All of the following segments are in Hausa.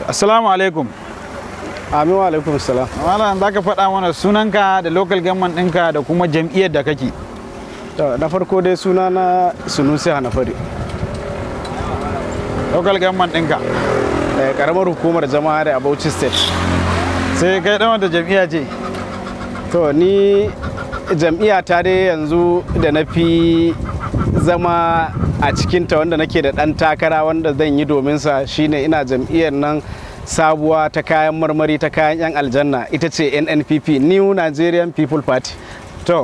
Assalamu alaikum. Amin wa alaikum salam. Malam za ka faɗa mana sunanka da local government ɗinka da kuma jam'iyyar da kake. To, Na farko dai suna na Sunusi Hanafari. Local government ɗinka. eh, Karamar hukumar jama'a da Bauchi State. Sai kai ɗan wanda jam'iyya ce. To ni jam'iyya ta dai yanzu da na fi zama a cikinta wanda nake da ɗan takara wanda zan yi domin sa shine ina jam'iyyar nan sabuwa ta kayan marmari ta kayan 'yan aljanna ita ce NNPP New Nigerian People Party. To,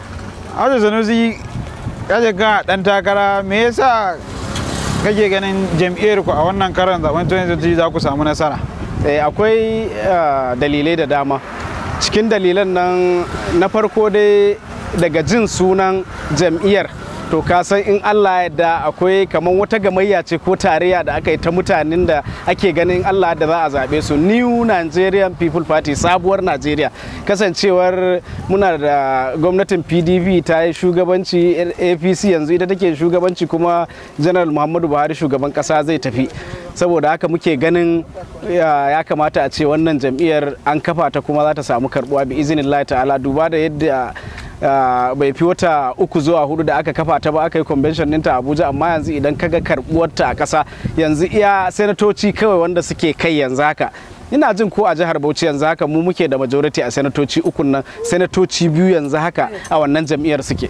Ajo Sanusi kaje ka ɗan takara me yasa kake ganin jam'iyyar ku a wannan karon zaben 2023 za ku samu nasara? Eh, akwai ah, dalilai da dama cikin dalilan nan na farko dai daga jin sunan jam'iyyar to ka san in Allah ya da akwai kamar wata gamayya ce ko tarayya da aka yi ta mutanen da ake ganin Allah da za a zaɓe su New Nigerian People Party sabuwar Najeriya kasancewar muna da gwamnatin PDP ta yi shugabanci APC yanzu ita take shugabanci kuma General Muhammadu Buhari shugaban ƙasa zai tafi saboda haka muke ganin ya ya kamata a ce wannan jam'iyyar an kafa ta kuma za ta samu karbuwa bi izinin ta'ala duba da yadda Uh, bai fi wata uku zuwa hudu da aka kafa ta ba aka yi convention ɗinta a abuja amma yanzu idan kaga karbuwarta a ƙasa yanzu iya senatoci kawai wanda suke kai yanzu haka ina jin ko a jihar bauchi yanzu haka mu muke da majority a senatoci ukun nan senatoci biyu yanzu haka a wannan jam'iyyar suke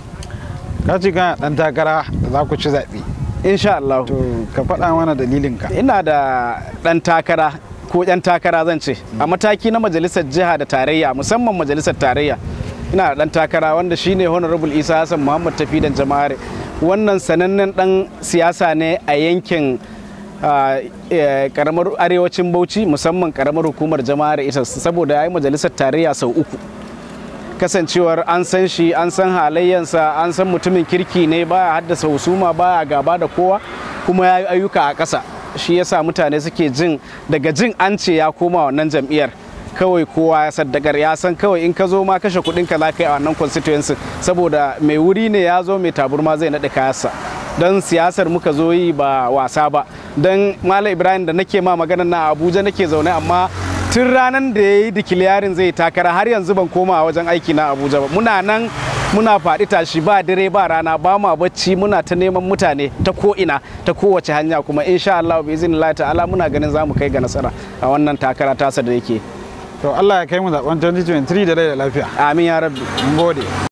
Ka ce kana ɗan takara da za ku ci zaɓe. insha Allah To, ka faɗa mana dalilinka. ina da ɗan takara ko ɗan takara zan ce a mataki na majalisar jiha da tarayya musamman majalisar tarayya ina da ɗan takara wanda shine honorable isa hassan muhammad tafi da jama'ar wannan sanannen ɗan siyasa ne a yankin ah, eh, karamar arewacin bauchi musamman karamar hukumar jama'ar ita saboda ya yi majalisar tarayya sau uku kasancewar an san shi an san halayyansa an san mutumin kirki ne baya haddasa husuma baya gaba da kowa kuma ya yi ayyuka a ƙasa shi yasa mutane suke jin daga jin an ce ya koma wannan jam'iyyar kawai kowa ya saddakar ya san kawai in ka zo ma kashe kuɗin ka za ka yi a wannan constituency saboda mai wuri ne ya zo mai taburma zai naɗe kayansa don siyasar muka zo yi ba wasa ba don malam ibrahim da nake ma magana na abuja nake zaune amma tun ranar da ya yi dikiliyarin zai takara har yanzu ban koma a wajen aiki na abuja ba muna nan muna faɗi tashi ba dare ba rana ba ma bacci muna ta neman mutane ta ko'ina ta kowace hanya kuma insha Allah bi izinin ta'ala muna ganin za mu kai ga nasara a wannan takara tasa da yake To, Allah ya kai mu zaben 2023 da rai da lafiya. amin ya rabbi Mun gode.